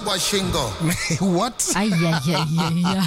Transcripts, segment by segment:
kwa shingo. what Ayayayaya.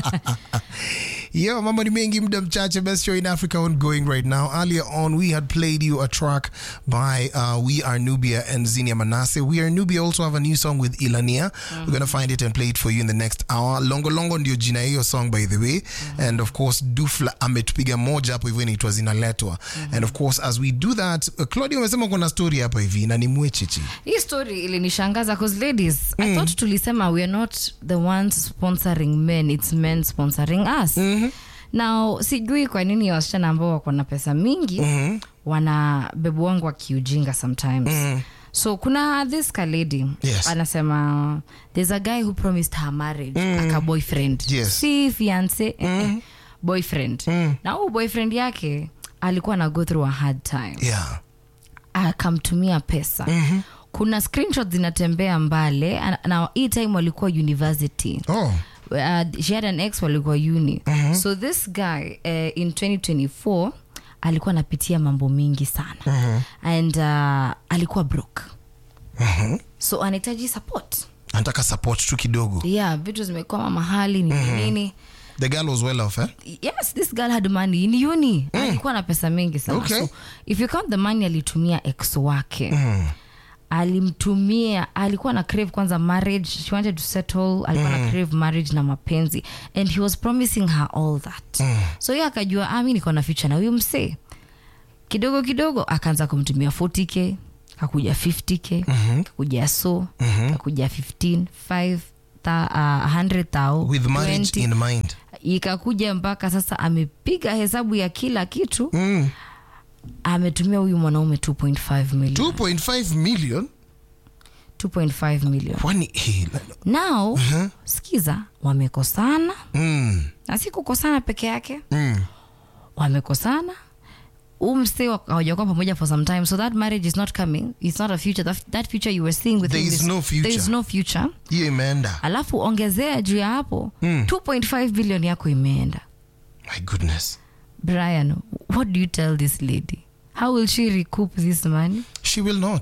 yeah mambo ni mengi muda mchache best show in africa ongoing right now earlier on we had played you a track by uh, we are nubia and zinia manase we are nubia also have a new song with ilania we're gonna find it and play it for you in the next hour longo longo ndio jina ya hiyo song by the way and of course dufla ametupiga moja hapo hivyo inaitwa zinaletwa and of course as we do that uh, claudia umesema kuna story hapa hivi na ni mwechichi hii story ilinishangaza cause ladies i thought tulisema we are not the ones sponsoring men it's men sponsoring us now sijui kwa nini wasichana ambao wako na pesa mingi wana bebu wangu wakiujinga sometimes so kuna this ka lady Yes. anasema there's a guy who promised her marriage aka boyfriend Yes. si fiance eh, eh, boyfriend na huu boyfriend yake alikuwa na go through a hard time yeah akamtumia pesa mm-hmm. kuna screenshot zinatembea mbale ana- na hii time walikuwa university oh uh, she had an ex walikuwa uni mm-hmm. so this guy uh, in 2024 alikuwa anapitia mambo mingi sana mm-hmm. and uh, alikuwa broke Mhm. so anahitaji support anataka support tu kidogo yeah vitu zimekwama mahali nini mm-hmm. nini the girl was well off eh? yes this girl had money in uni alikuwa na pesa mingi sana Okay. so if you count the money alitumia ex wake alimtumia alikuwa na crave kwanza marriage she wanted to settle alikuwa na crave marriage na mapenzi and he was promising her all that so ye akajua ah, mi niko na future na huyu msee kidogo kidogo akaanza kumtumia 40k kakuja 50k kakuja so kakuja 15 5 ta, uh, 100 thou with marriage 20 in mind ikakuja mpaka sasa amepiga hesabu ya kila kitu mm. ametumia huyu mwanaume 2.5 million 2.5 million 2.5 million kwani eh, la- now sikiza wamekosana mm. na si kukosana peke yake Mm. wamekosana umse hawajakuwa pamoja for some time so that marriage is not coming it's not a future that, that future you were seeing with There him is is- no future. there is no future hiyo imeenda alafu ongezea juu ya hapo Mm. 2.5 billion yako imeenda my goodness brian what do you tell this lady how will she recoup this money she will not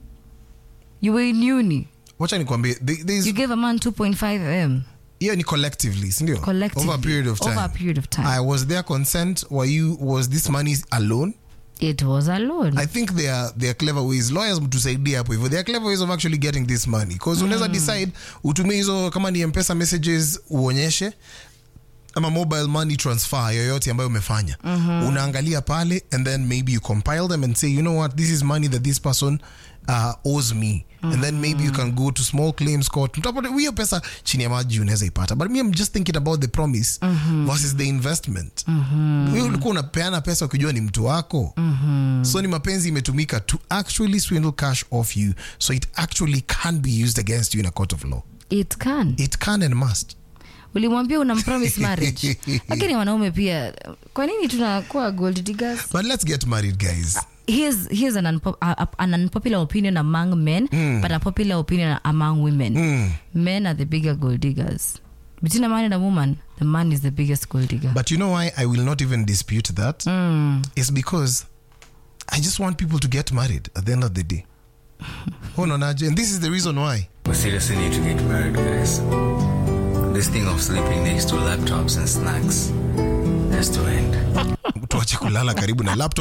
you were in uni wacha nikwambie there- there is- you gave a man 2.5 m hiyo ni collectively sindio collectively over a period of time over a period of time I was there consent were you was this money alone it was alone i think there are, there are clever ways lawyers mtusaidie hapo hivyo there are clever ways of actually getting this money because unaweza decide utumie hizo kama ni mpesa messages uonyeshe ama mobile money transfer yoyote ambayo umefanya unaangalia pale and then maybe you compile them and say you know what this is money that this person uh, owes me and then maybe you can go to small claims court mtapata hiyo pesa chini ya maji unaweza ipata but me I'm just thinking about the promise versus the investment wewe ulikuwa unapeana pesa ukijua ni mtu wako so ni mapenzi imetumika to actually swindle cash off you so it actually can be used against you in a court of law it can it can and must ulimwambia unampromise marriage lakini wanaume pia kwa nini tunakuwa gold diggers but let's get married guys here's, here's an, unpo- uh, uh, an unpopular opinion among men but a popular opinion among women men are the bigger gold diggers between a man and a woman the man is the biggest gold digger But you know why I will not even dispute that? It's because I just want people to get married at the end of the day. oh no, Naji, and this is the reason why. We seriously need to get married, guys. This thing of sleeping next to laptops and snacks has to end. Tuache kulala karibu na laptop